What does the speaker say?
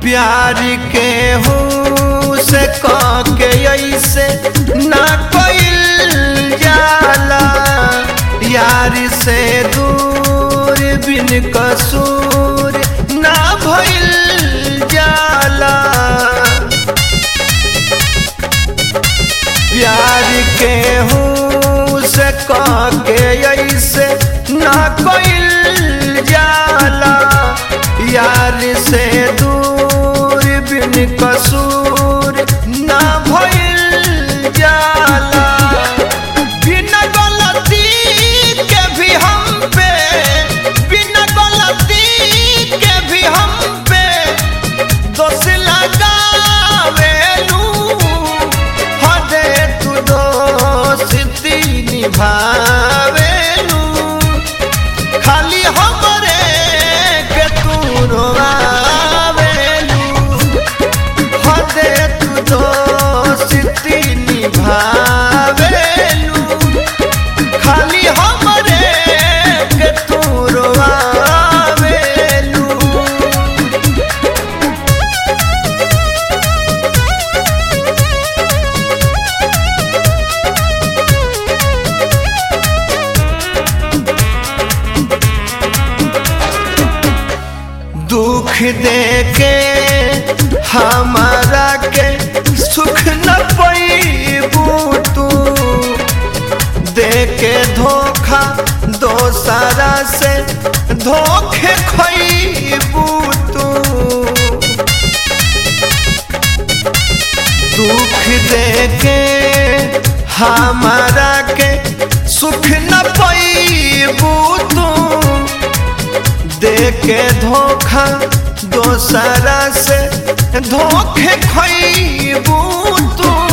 प्यार के हो से के ऐसे ना कोई जाला यार से दूर बिन कसूर ना भइल जाला प्यार के हो से के ऐसे ना कोई जाला यार से दूर बिन कसूर ना भइल जाला बिना गलती के भी हम पे बिना गलती के भी हम पे दोष लगावेलू हदे तू दोस्ती निभावेलू खाली हमरे के तू रोआवेलू हदे तू दोस्ती निभावेलू खाली हमरे के तू रोआवेलू दुख दे के हमारा के सुख न पैबू तू दे के धोखा दोसरा से धोखे खैबू तू दुख दे के हमारा के सुख न पैबू तू दे के धोखा दोसरा से धोखे खैबू तू